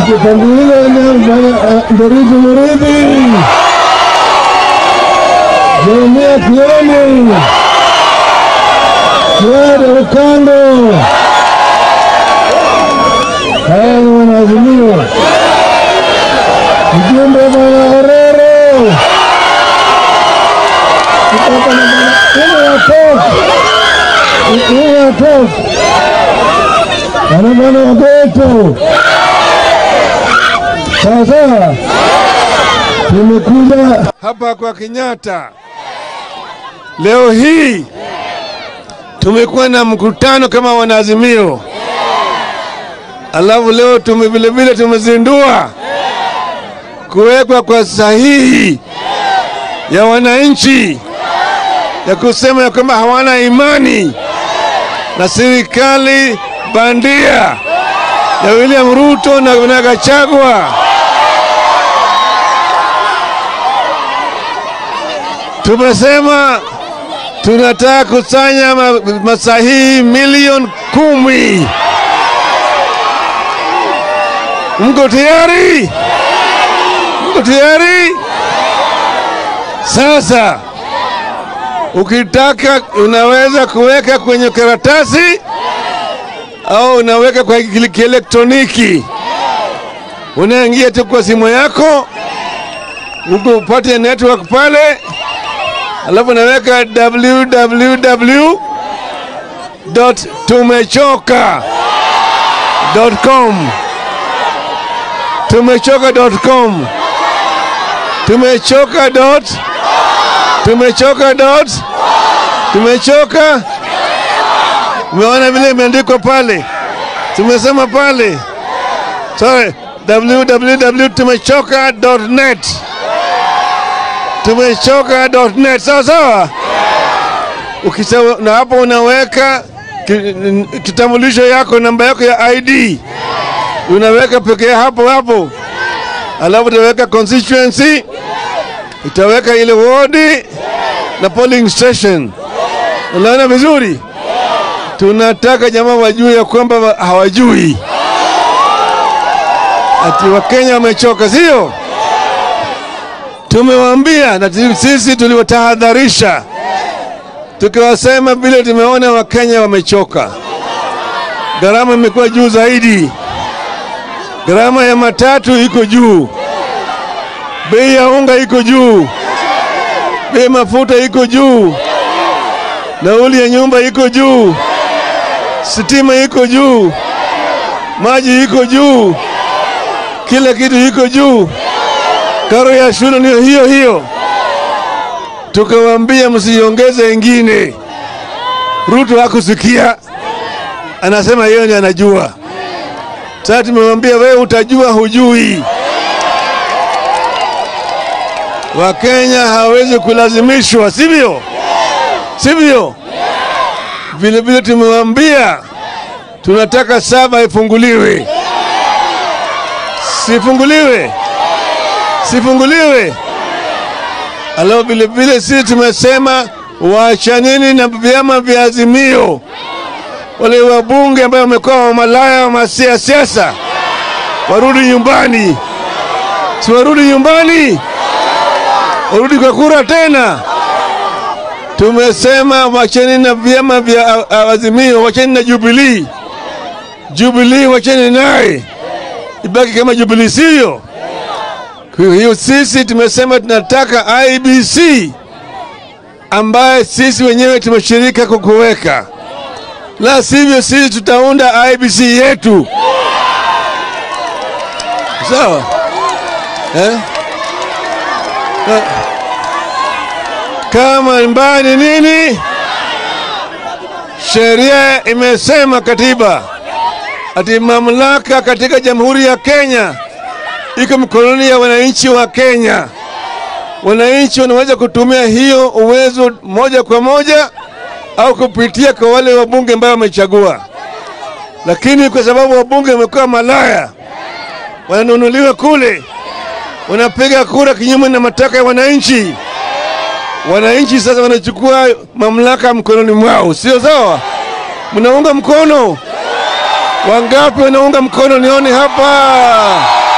Kitanguliza Nderitu Muridhi, Jeremia Kioni, Fuad Okando, haya ni wanaazimio. Mjumbe Bwana Orero kutoka na Bwana ya Tok, ile ya Tok, Bwana Bwana Ogeto. Sasa tumekuja hapa kwa Kenyatta leo hii tumekuwa na mkutano kama wanaazimio, alafu leo tume vilevile tumezindua kuwekwa kwa sahihi ya wananchi ya kusema ya kwamba hawana imani na serikali bandia ya William Ruto na na Gachagua. Tumesema tunataka kusanya ma, masahihi milioni kumi. Mko tayari? Mko tayari? Sasa ukitaka unaweza kuweka kwenye karatasi au unaweka kwa kile- kielektroniki. Unaingia tu kwa simu yako huko upate network pale, alafu unaweka www.tumechoka.com tumechoka.com tumechoka dot tumechoka dot tumechoka Umeona vile imeandikwa pale, tumesema pale, sorry, www.tumechoka.net tumechoka.net, sawa sawa. Ukisema na hapo unaweka ki- kitambulisho yako, namba yako ya ID unaweka pekee hapo hapo, alafu utaweka constituency, utaweka ile wodi na polling station. Unaona vizuri? tunataka jamaa wajue ya kwamba wa- hawajui ati Wakenya wamechoka, sio? Tumewaambia na tu- sisi tuliwatahadharisha tukiwasema vile tumeona Wakenya wamechoka, gharama imekuwa juu zaidi, gharama ya matatu iko juu, bei ya unga iko juu, bei ya mafuta iko juu, nauli ya nyumba iko juu sitima iko juu, maji iko juu, kila kitu iko juu, karo ya shule ni hiyo hiyo. Tukawaambia msiongeze ingine. Ruto hakusikia, anasema yeye ndiye anajua. Sasa tumemwambia wewe utajua, hujui. Wakenya hawezi kulazimishwa, sivyo? Sivyo? Vile vile tumewambia tunataka saba ifunguliwe, sifunguliwe, sifunguliwe. Alafu vile vile sisi tumesema waachanini na vyama vya Azimio, wale wabunge ambao wamekuwa wamalaya wa masia siasa warudi nyumbani, si warudi nyumbani, warudi kwa kura tena tumesema wacheni na vyama vya a- a- Azimio, wacheni na Jubilee. Jubilee wacheni naye ibaki kama Jubilee, sivyo? Kwa hiyo sisi tumesema tunataka IBC ambaye sisi wenyewe tumeshirika kwa kuweka, la sivyo sisi tutaunda IBC yetu, sawa eh? Eh, kama mbaya ni nini? Sheria imesema katiba ati mamlaka katika Jamhuri ya Kenya iko mikononi ya wananchi wa Kenya. Wananchi wanaweza kutumia hiyo uwezo moja kwa moja au kupitia kwa wale wabunge ambao wamechagua, lakini kwa sababu wabunge wamekuwa malaya, wananunuliwa kule, wanapiga kura kinyume na matakwa ya wananchi wananchi sasa wanachukua mamlaka mkononi mwao, sio sawa? Mnaunga mkono, Wangapi wanaunga mkono? Nione hapa.